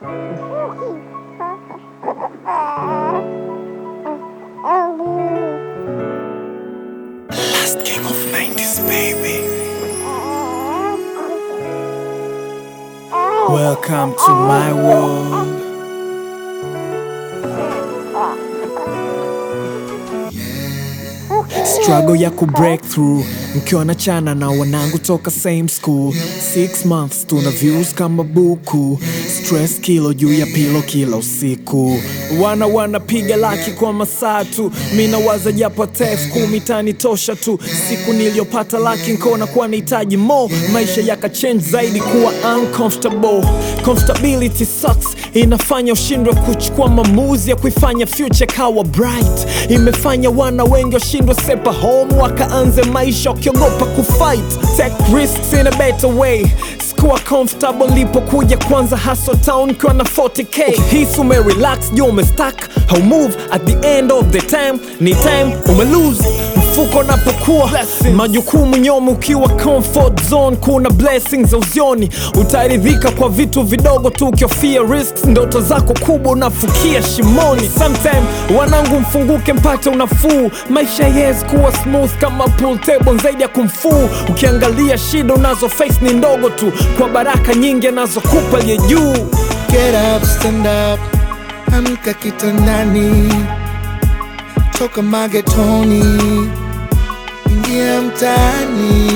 Last king of 90s, baby. Welcome to my world. Struggle ya ku break through mkiwa na chana na wanangu toka same school six months tuna views kama buku stress kilo juu ya pilo kila usiku wana wanapiga laki kwa masaa tu mina waza japo tef kumi tani tosha tu siku niliyopata laki nkona kuwa nahitaji mo maisha yakachange zaidi kuwa uncomfortable comfortability sucks inafanya ushindwe kuchukua maamuzi ya kuifanya future kawa bright imefanya wana wengi washindwe sepa home wakaanze maisha wakiogopa kufight take risks in a better way sikuwa comfortable lipokuja kwanza hustle town kiwa na 40k ukihisi umerelax juu umestack how move at the end of the time ni time umelose mfuko unapokuwa majukumu nyoma ukiwa comfort zone kuna blessings za uzioni utaridhika kwa vitu vidogo tu ukiofia risks ndoto zako kubwa unafukia shimoni sometime wanangu mfunguke mpate unafuu maisha yes kuwa smooth kama pool table zaidi ya kumfuu ukiangalia shida unazo face ni ndogo tu kwa baraka nyingi anazokupa aliye juu Get up, stand up, amka kitandani, toka magetoni, ingia mtaani.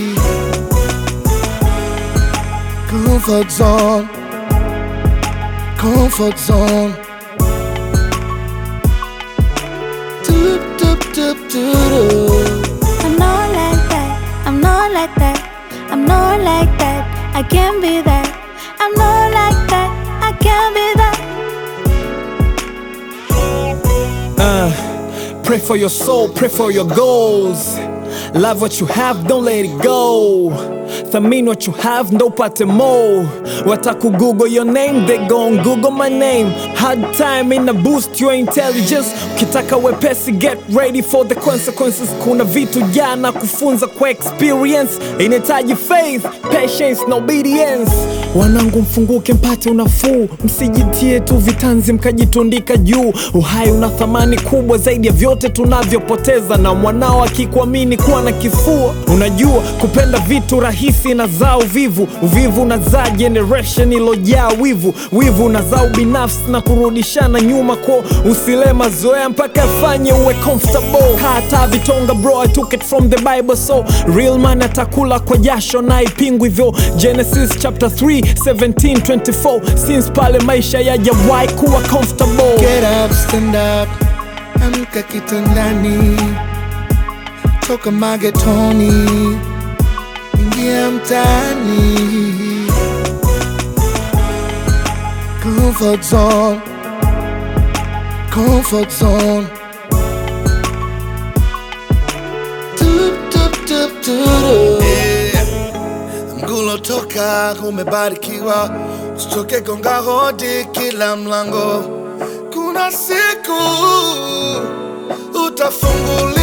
Comfort zone, comfort zone. Doop, doop, doop, doop. I'm not like that. I'm not like that. I'm not like that. I can't be that. I'm not like that. I can't be that. Uh, pray for your soul, pray for your goals. Love what you have, don't let it go. Thamini what you have, ndo upate more. Wataku Google your name, they gon' Google my name. Hard time in a boost your intelligence. Ukitaka wepesi, get ready for the consequences. Kuna vitu jana kufunza kwa experience. Inahitaji faith, patience na obedience. Wanangu mfunguke mpate unafuu, msijitie tu vitanzi mkajitundika juu. Uhai una thamani kubwa zaidi ya vyote tunavyopoteza, na mwanao akikuamini kuwa na kifua. Unajua kupenda vitu rahisi na zaa uvivu, uvivu unazaa generation ilojaa wivu, wivu unazaa ubinafsi na kurudishana nyuma ko usile mazoea mpaka afanye uwe comfortable. Kata vitonga bro, I took it from the Bible so real man atakula kwa jasho na ipingwi hivyo. Genesis chapter 3 17 24 since pale maisha yajawahi kuwa comfortable. Get up, stand up, amka kitandani, toka magetoni, ingia mtaani. Comfort zone, comfort zone. Doop, doop, doop, doop. Mgulo toka umebarikiwa, usichoke gonga hodi kila mlango. Kuna siku utafunguliwa.